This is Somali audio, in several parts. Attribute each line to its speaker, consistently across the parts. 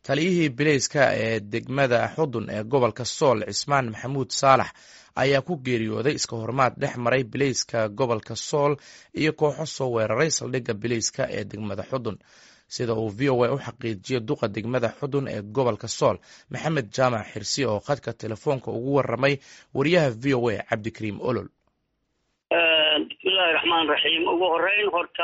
Speaker 1: taliyihii bileyska ee degmada xudun ee gobolka sool cismaan maxamuud saalax ayaa ku geeriyooday iska hormaad dhex maray bileyska gobolka sool iyo kooxo soo weeraray saldhigga bileyska ee degmada xudun sida uu v o a u xaqiijiyey duqa degmada xudun ee gobolka sool maxamed jaamac xirsi oo khadka telefoonka ugu waramay wariyaha v o a cabdikariim olol
Speaker 2: bismillahi raxmaan raxiim ugu horeyn horta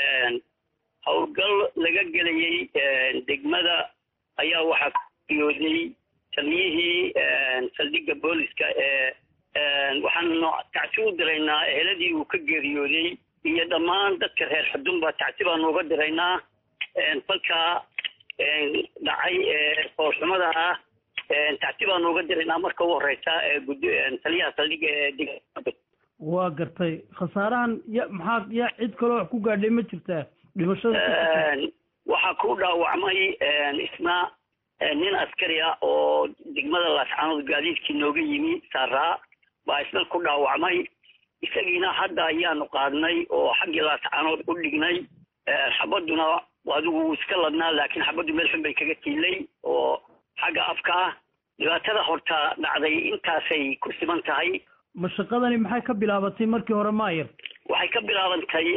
Speaker 2: howlgal laga gelayey degmada ayaa waxaa ku geeriyooday taliyihii saldhigga booliska ee waxaanu tacsi u diraynaa eheladii uu ka geeriyooday iyo dhammaan dadka reer xudunba tacsi baanu uga diraynaa falkaa dhacay ee foolxumada ah tacsi baanu uga diraynaa marka ugu horeysa taliyaha saldhigga ee degmada
Speaker 3: waa gartay khasaarahan ya maxaa ya cid kaloo wax ku gaadhay ma jirtaa dhimashada
Speaker 2: waxaa ku dhaawacmay isna nin askari ah oo degmada laascaanood gaadiidkii nooga yimi saaraa baa isna ku dhaawacmay isagiina hadda ayaanu qaadnay oo xaggii laascaanood u dhignay xabaduna adigu wuu iska ladnaa laakiin xabaddu meel xun bay kaga tiilay oo xagga afka ah dhibaatada horta dhacday intaasay ku siman tahay
Speaker 3: mashaqadani maxay ka bilaabatay markii hore maayar
Speaker 2: waxay ka bilaabantay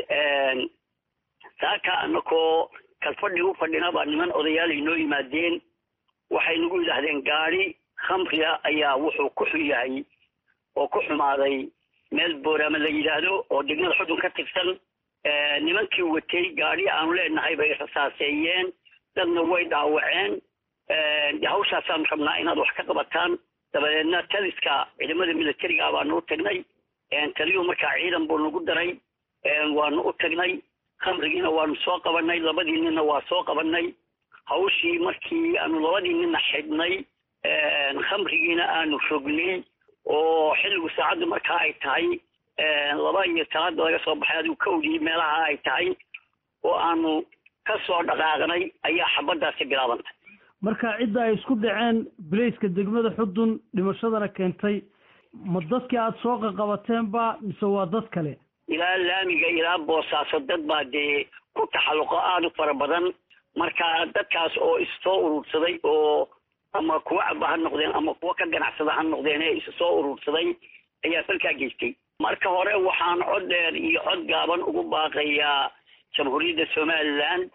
Speaker 2: saaka anakoo kalfadhi u fadhina baa niman odayaal inoo yimaadeen waxay nagu yidhaahdeen gaadi khamriga ayaa wuxuu ku xun yahay oo ku xumaaday meel booraama la yidhaahdo oo degmada xudun ka tirsan nimankii watay gaadi aanu leenahay bay rasaaseeyeen dadna way dhaawaceen hawshaasaanu rabnaa inaad wax ka qabataan dabadeedna taliska ciidamada militariga baanu u tagnay taliyuhu markaa ciidan buu nagu daray waanu u tagnay khamrigiina waanu soo qabanay labadii ninna waa soo qabanay hawshii markii aanu labadii ninna xidhnay khamrigiina aanu rognay oo xilligu saacaddu markaa ay tahay laba iyo talaada laga soo baxay adigu kawdii meelaha ay tahay oo aanu ka soo dhaqaaqnay ayaa xabaddaasi bilaabantay
Speaker 3: marka cidda ay isku dhaceen bilayska degmada xudun dhimashadana keentay ma dadkii aada soo qaqabateenba mise waa dad kale
Speaker 2: ilaa laamiga ilaa boosaaso dad baa dee ku taxalluqo aada u fara badan marka dadkaas oo issoo urursaday oo ama kuwa caba ha noqdeen ama kuwa ka ganacsada ha noqdeen ee isu soo urursaday ayaa falkaa geystay marka hore waxaan cod dheer iyo cod gaaban ugu baaqayaa jamhuuriyadda somaliland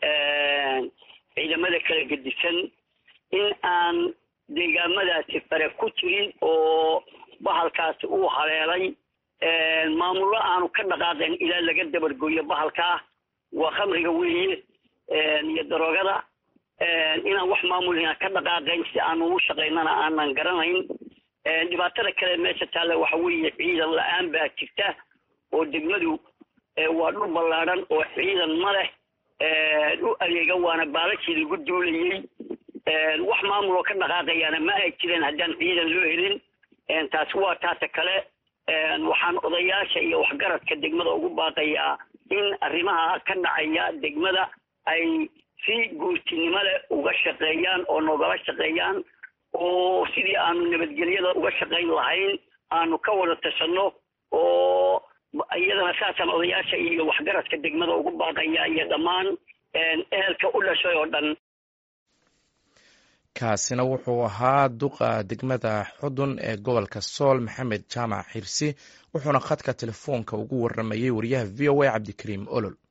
Speaker 2: ciidamada kala gedisan in aan deegaamadaasi fare ku jirin oo bahalkaasi uu haleelay maamullo aanu ka dhaqaaqeen ilaa laga dabargoyo bahalkaa waa khamriga weeye iyo daroogada inaan wax maamulina ka dhaqaaqayn si aanu ugu shaqaynana aanan garanayn dhibaatada kale meesha taalla waxa weeye ciidan la-aan baa jirta oo degmadu waa dhul ballaadhan oo ciidan ma leh u adeega waana baalashii lagu duulayey wax maamuloo ka dhaqaaqayaana ma ay jireen haddaan ciidan loo helin taasi waa taata kale waxaan odayaasha iyo waxgaradka degmada ugu baaqayaa in arrimaha ka dhacaya degmada ay si guurtinimo leh uga shaqeeyaan oo noogala shaqeeyaan oo sidii aanu nabadgelyada uga shaqayn lahayn aanu ka wada tashanno oo iyadana saasaan odayaasha iyo waxgaradka degmada ugu baaqaya iyo dhammaan ehelka u dhashay oo dhan
Speaker 1: kaasina wuxuu ahaa duqa degmada xudun ee gobolka sool maxamed jaamac xirsi wuxuuna khadka telefoonka ugu waramayey wariyaha v o a cabdikariim olol